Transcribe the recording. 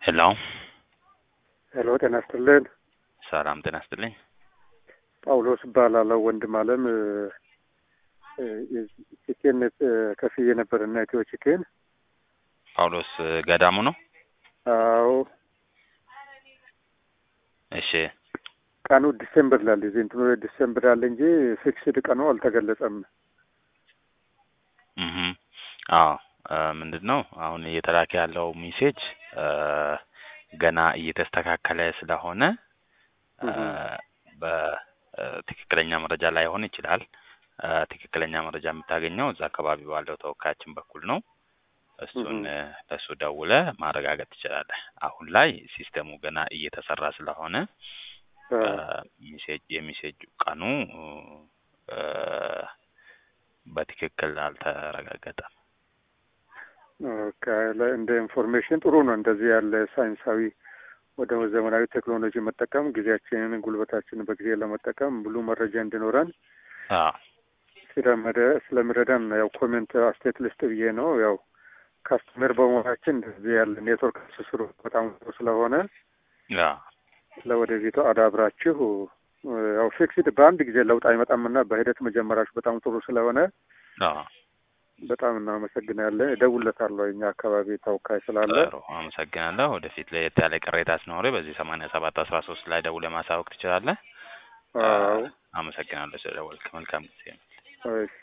ሄሎ ሄሎ ጤና ይስጥልን። ሰላም ጤና ይስጥልኝ። ጳውሎስ እባላለሁ። ወንድም አለም ቺኬን ከፍዬ ነበርና ኢትዮ ቺኬን። ጳውሎስ ገዳሙ ነው? አዎ እሺ ቀኑ ዲሴምበር ላለ እዚህ እንትኑ ዲሴምበር ላለ እንጂ ፊክስድ ቀኑ አልተገለጸም። እህ አዎ ምንድን ነው አሁን እየተላከ ያለው ሜሴጅ ገና እየተስተካከለ ስለሆነ በትክክለኛ መረጃ ላይሆን ይችላል። ትክክለኛ መረጃ የምታገኘው እዛ አካባቢ ባለው ተወካያችን በኩል ነው። እሱን ለእሱ ደውለ ማረጋገጥ ትችላለህ። አሁን ላይ ሲስተሙ ገና እየተሰራ ስለሆነ ሜሴጅ የሜሴጅ ቀኑ በትክክል አልተረጋገጠም። ኦኬ፣ እንደ ኢንፎርሜሽን ጥሩ ነው። እንደዚህ ያለ ሳይንሳዊ ወደ ዘመናዊ ቴክኖሎጂ መጠቀም ጊዜያችንን፣ ጉልበታችንን በጊዜ ለመጠቀም ሙሉ መረጃ እንዲኖረን ስለሚረዳን ያው ኮሜንት አስተያየት ልስጥ ብዬ ነው። ያው ካስተመር በመሆናችን እንደዚህ ያለ ኔትወርክ ትስስሩ በጣም ጥሩ ስለሆነ ለወደፊቱ አዳብራችሁ ያው ፊክስድ በአንድ ጊዜ ለውጥ አይመጣምና በሂደት መጀመራችሁ በጣም ጥሩ ስለሆነ በጣም እናመሰግናለን። እደውልለታለሁ እኛ አካባቢ ተወካይ ስላለ። ጥሩ አመሰግናለሁ። ወደፊት ለየት ያለ ቅሬታ ሲኖር በዚህ ሰማንያ ሰባት አስራ ሶስት ላይ ደውለህ ማሳወቅ ትችላለህ። አዎ አመሰግናለሁ ስለደወልክ። መልካም ጊዜ። እሺ